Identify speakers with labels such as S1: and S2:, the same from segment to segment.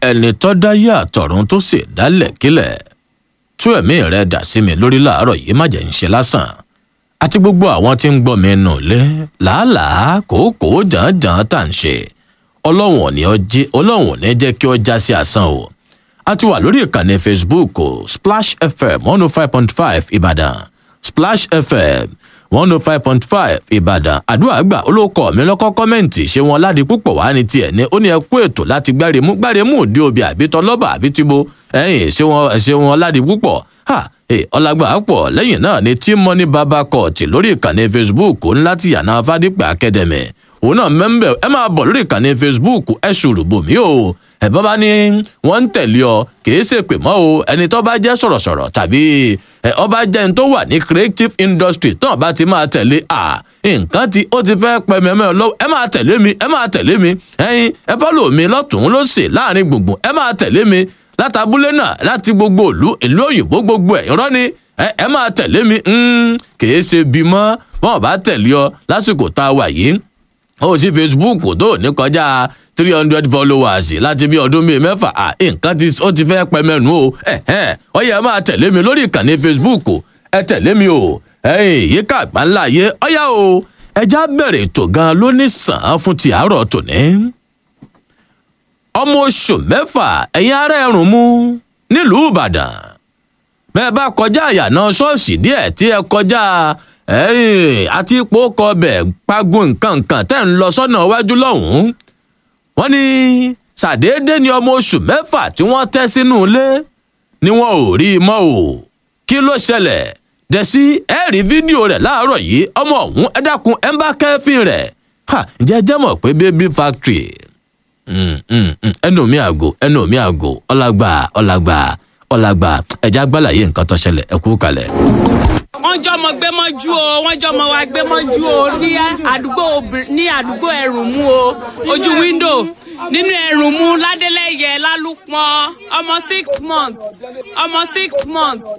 S1: ẹni tó dáyé àtọ̀run tó sì dálẹ̀ kílẹ̀ tú ẹ̀mí rẹ̀ dà sí mi lórí láàárọ̀ yìí má jẹ́ ń ṣe lásán àti gbogbo àwọn tí ń gbọ́ mi nù lé làálàá kòókòó jàǹjàǹ tá à ń ṣe ọlọ́run ò ní ọjẹ́ ọlọ́run ò ní jẹ́ kí ọ já sí asán o a ti wà lórí ìkànnì facebook o splash fm one oh five point five ìbàdàn splash fm one oh five point five ìbàdàn àdúrà gbà olóko mi lọ́kọ́ kọ́mẹ́ǹtì ṣé wọn ládi púpọ̀ wá ní tiẹ̀ ní ó ní ẹ kú ètò láti gbáremú gbáremú òde òbí àbí tọlọ́bà àbí tìbo ẹ̀yìn ṣé wọn ṣé wọn ládi púpọ̀ ha ọlágbà pọ̀ lẹ́yìn náà ni tí mọ́ní bàbá kọ̀ọ̀tì lórí ìkànnì facebook ńlá ti yànnà fádípẹ́ academy òun náà mẹ́ńbẹ̀ ẹ máa bọ̀ lórí ìkànnì facebook ẹ ṣùrù bòmí o ẹ bá bá ní wọ́n ń tẹ̀lé ọ kìí ṣe pè mọ́ o ẹni tó bá jẹ́ sọ̀rọ̀sọ̀rọ̀ tàbí ẹ ọba jẹ́ ẹni tó wà ní creative industry tán bá ti máa tẹ̀lé à nǹkan tí ó ti fẹ́ pẹ́ mẹ́mẹ́ lọ́wọ́ ẹ máa tẹ̀lé mi ẹ máa tẹ̀lé mi ẹyin ẹ fọ́lọ̀ mi lọ́tùn-ún lósì láàrin gbùngbùn ẹ máa tẹ̀lé mi látàbúlé náà láti gbogbo ìlú ìlú òyìnbó gbogbo ẹ̀ irọ́ ni ẹ máa tẹ̀lé mi kìí ṣe bímọ wọn bá tẹ̀lé ọ lásìkò tá a wà yìí ó sì facebook tó ní kọjá three hundred followers láti bí ọdún bíi mẹ́fà à nǹkan tí ó ti fẹ́ pẹ́ mẹ́nu o ó yẹ máa tẹ̀lé mi lórí ìkànnì facebook ẹ tẹ̀lé mi o yíká àgbáńlá yé ọ̀yá o ẹja bẹ̀rẹ̀ ètò gan ló ní sàn án fún ti àárọ̀ tòní. ọmọ oṣù mẹ́fà ẹ̀yin ará ẹ̀rùn mú nílùú ìbàdàn bẹ́ẹ̀ bá kọjá àyànà ṣọ́ọ̀ṣì díẹ̀ tí ẹ kọjá àti ipò kọbẹ̀ pagun nǹkan nǹkan tẹ́ ń lọ sọ́nà iwájú lọ́hùn-ún wọ́n ní ṣàdédé ni ọmọ oṣù mẹ́fà tí wọ́n tẹ́ sínú ilé ni wọn ò rí i mọ́ o kí ló ṣẹlẹ̀ dẹ̀sí ẹ rí fídíò rẹ̀ láàárọ̀ yìí ọmọ ọ̀hún ẹ dákun ẹ ń bá kẹ́fín rẹ̀ ǹjẹ́ jẹ́ mọ̀ pé baby factory ẹnu mi àgò ẹnu mi àgò ọlágbà ọlágbà ọlágbà ẹ̀já gbàlàyé nǹkan tó ṣẹlẹ̀ ẹ kú kalẹ̀
S2: wọ́n jọmọ gbé mọ́jú o wọ́n jọmọ wa gbé mọ́jú o ní àdúgbò ní àdúgbò ẹ̀rùnmú o ojú wíńdò nínú ẹ̀rùnmú ládélẹ́yẹ lálùpọ̀n ọmọ six months ọmọ six months.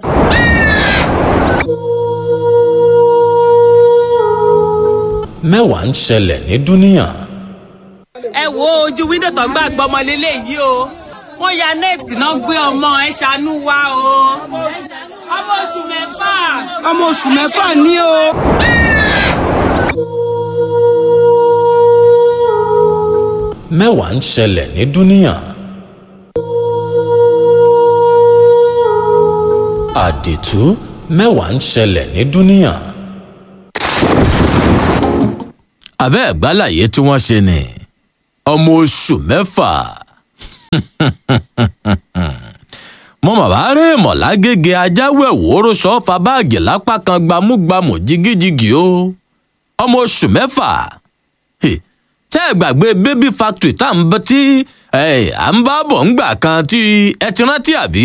S1: mẹ́wàá ń ṣẹlẹ̀ ní dúníyàn.
S2: ẹ wo ojú wíńdò tó gbàgbọ́ ọmọ lélẹ̀ yìí o wọ́n ya nẹ́ẹ̀tì náà gbé ọmọ ẹ ṣàánú wa o ọmọ oṣù mẹ́fà.
S3: ọmọ oṣù mẹ́fà ní o.
S1: mẹ́wàá ń ṣẹlẹ̀ ní dúníyàn. àdìtú mẹ́wàá ń ṣẹlẹ̀ ní dúníyàn. abẹ́ ẹ̀gbálàyé tí wọ́n ṣe ni ọmọ oṣù mẹ́fà mo mà bá rí ìmọ̀lá gègé ajáwé ìwòrò sọ́fà báàgì lápá kan gbámúgbámú jigijigi o ọmọ oṣù mẹ́fà tẹ́ ẹ gbàgbé baby factory tá à ń bẹ tí à ń bá bọ̀ ńgbà kan tí ẹ ti rántí àbí.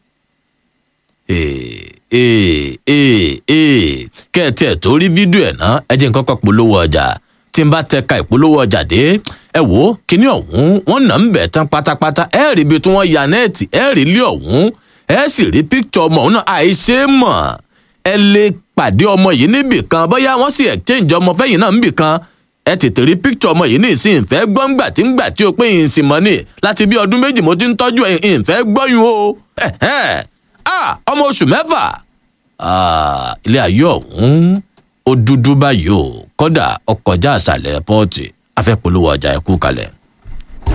S1: kẹ́ ẹ tiẹ̀ tó rí fídíò ẹ̀ náà ẹ jẹ́ nǹkan kan polówó ọjà tí n bá tẹka ìpolówó ọjà dé ẹ wò ó kíní ọ̀hún wọ́n nà ń bẹ̀ tán pátápátá ẹ rí ibi tí wọ́n ya nẹ́ẹ̀tì ẹ rí ilé ọ̀hún ẹ sì rí píkítọ̀ ọmọ ọ̀hún náà àìṣe mọ̀ ẹ lè pàdé ọmọ yìí níbì kan bóyá wọ́n sì exchange ọmọ fẹ́yìn náà níbì kan ẹ tètè rí píkítọ̀ ọmọ yìí ní ìsìn ìfẹ́ gbọ́ngbà tí ń gbà tí o pé ìsìn mọ́ ni láti bí ọdún méjì mo ti ń tọ́jú ìfẹ́ gbọ́yún o ọmọ oṣù mẹ́fà ilé ayé ọ̀hún ó dúdú báyìí o kódà ọkọjá àṣàlẹ̀ pọ́ọ̀tì afẹ́polówó ọjà ẹ̀kú kalẹ̀.